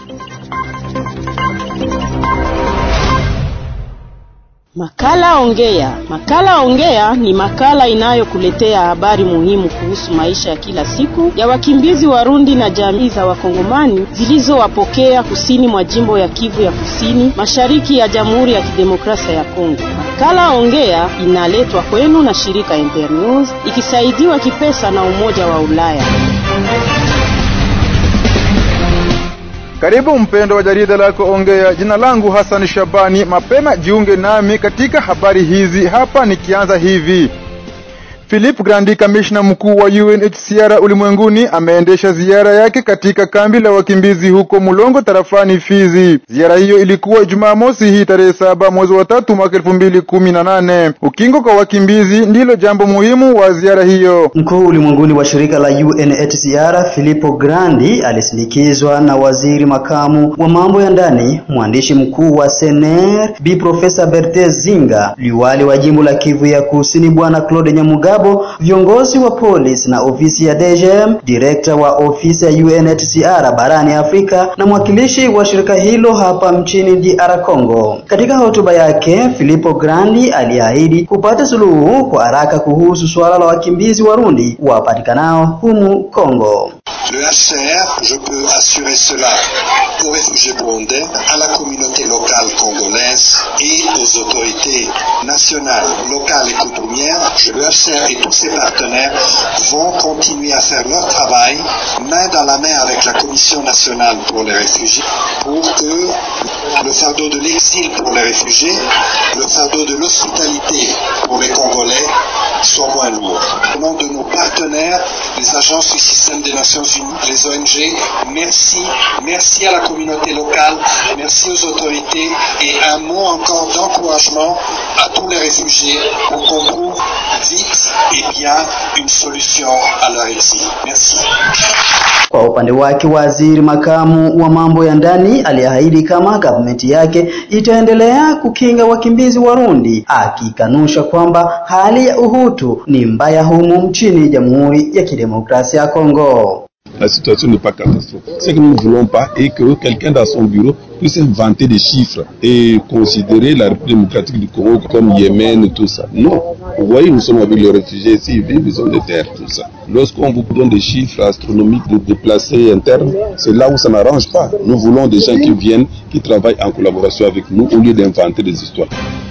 Makala Ongea. Makala Ongea ni makala inayokuletea habari muhimu kuhusu maisha ya kila siku ya wakimbizi Warundi na jamii za Wakongomani zilizowapokea kusini mwa jimbo ya Kivu ya Kusini, mashariki ya Jamhuri ya Kidemokrasia ya Kongo. Makala Ongea inaletwa kwenu na shirika Internews ikisaidiwa kipesa na Umoja wa Ulaya. Karibu mpendo wa jarida lako Ongea. Jina langu Hassan Shabani. Mapema jiunge nami katika habari hizi hapa, nikianza hivi. Philip Grandi, kamishna mkuu wa UNHCR ulimwenguni, ameendesha ziara yake katika kambi la wakimbizi huko Mulongo tarafani Fizi. Ziara hiyo ilikuwa Jumamosi hii tarehe saba mwezi wa tatu mwaka elfu mbili kumi na nane. Ukingo kwa wakimbizi ndilo jambo muhimu wa ziara hiyo. Mkuu ulimwenguni wa shirika la UNHCR Filippo Grandi alisindikizwa na waziri makamu wa mambo ya ndani, mwandishi mkuu wa SNR Bi Profesa Berthe Zinga, liwali wa jimbo la Kivu ya Kusini Bwana Claude Nyamugabo viongozi wa polisi na ofisi ya DGM, direkta wa ofisi ya UNHCR barani Afrika na mwakilishi wa shirika hilo hapa mchini DR Congo. Katika hotuba yake, Filippo Grandi aliahidi kupata suluhu kwa haraka kuhusu suala la wakimbizi Warundi wapatikanao humu Congo. Le HCR, je peux assurer cela aux réfugiés burundais, à la communauté locale congolaise et aux autorités nationales, locales et coutumières. Le HCR et tous ses partenaires vont continuer à faire leur travail main dans la main avec la Commission nationale pour les réfugiés pour que le fardeau de l'exil pour les réfugiés, le fardeau de l'hospitalité pour les Congolais soit moins lourd. Au nom de nos partenaires, les agences du système des Nations Unies, les ONG, merci, merci à la communauté locale, merci aux autorités et un mot encore d'encouragement à tous les réfugiés pour qu'on trouve vite et bien une solution à leur exil. Merci. Kwa upande wake waziri makamu wa mambo ya ndani aliahidi kama gavumenti yake itaendelea kukinga wakimbizi Warundi, akikanusha kwamba hali ya uhutu ni mbaya humu nchini Jamhuri ya Kidemokrasia ya Kongo. La situation n'est pas catastrophique. Ce que nous ne voulons pas est que quelqu'un dans son bureau puisse inventer des chiffres et considérer la République démocratique du Congo comme Yémen et tout ça. Non. Vous voyez, nous sommes avec les réfugiés ici, ils vivent, ils ont des terres, tout ça. Lorsqu'on vous donne des chiffres astronomiques de déplacés internes, c'est là où ça n'arrange pas. Nous voulons des gens qui viennent, qui travaillent en collaboration avec nous au lieu d'inventer des histoires.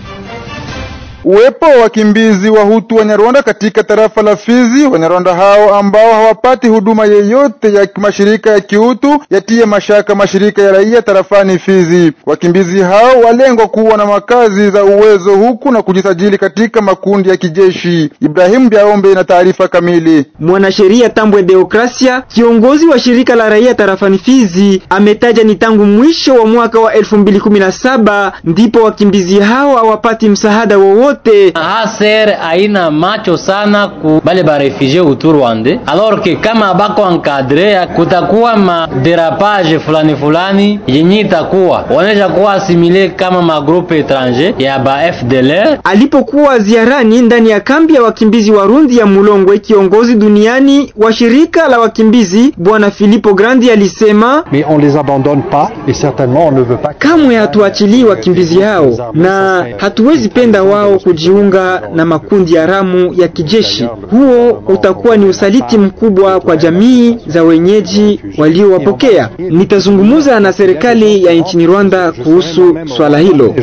Uwepo wa wakimbizi wa Hutu Wanyarwanda katika tarafa la Fizi. Wanyarwanda hao ambao hawapati huduma yeyote ya mashirika ya kiutu yatie mashaka mashirika ya raia tarafani Fizi. Wakimbizi hao walengwa kuwa na makazi za uwezo huku na kujisajili katika makundi ya kijeshi. Ibrahimu Biaombe na taarifa kamili. Mwanasheria Tambwe Deokrasia, kiongozi wa shirika la raia tarafani Fizi, ametaja ni tangu mwisho wa mwaka wa 2017 ndipo wakimbizi hao hawapati msaada wowote Haser haina macho sana ku bale ba refugee utu Rwanda, alors que kama bako encadre kutakuwa ma derapage fulani fulani yenye itakuwa wanaja kuwa asimile kama magrupe étranger ya ba FDLR. Alipokuwa ziarani ndani ya kambi ya wakimbizi Warundi ya Mulongwe, kiongozi duniani wa shirika la wakimbizi bwana Filippo Grandi alisema, mais on les abandonne pas et certainement on ne veut pas kamwe hatuachilii wakimbizi hao na hatuwezi penda wao kujiunga na makundi haramu ya kijeshi. Huo utakuwa ni usaliti mkubwa kwa jamii za wenyeji waliowapokea. Nitazungumza na serikali ya nchini Rwanda kuhusu swala hilo.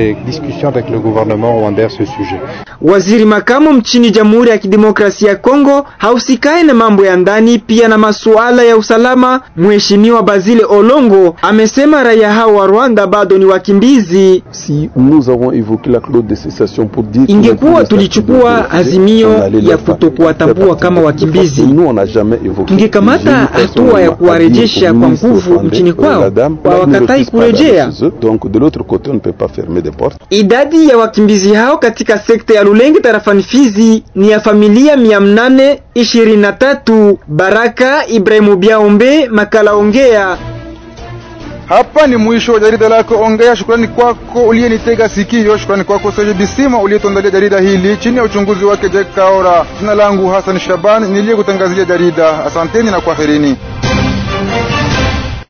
Waziri makamu mchini Jamhuri ya Kidemokrasia ya Kongo hausikae na mambo ya ndani pia na masuala ya usalama, Mheshimiwa Bazile Olongo amesema raia hao wa Rwanda bado ni wakimbizi. Si nous avons évoqué la clause de cessation pour dire ingekuwa tulichukua azimio ya kutokuwatambua kama wakimbizi, tungekamata hatua ya kuwarejesha kwa nguvu nchini kwao, hawakatai kurejea. Idadi ya wakimbizi hao katika sekta ya Lulenge tarafani Fizi ni ya familia mia mnane ishirini na tatu. Baraka Ibrahimu Biaombe, makala Ongea. Hapa ni mwisho wa jarida lako Ongea. Shukrani kwako uliyenitega sikio. Shukrani kwako Serge Bisima uliyetuandalia jarida hili chini ya uchunguzi wake Jack Kaora. Jina langu Hassan Shaban niliyekutangazia jarida. Asanteni na kwaherini.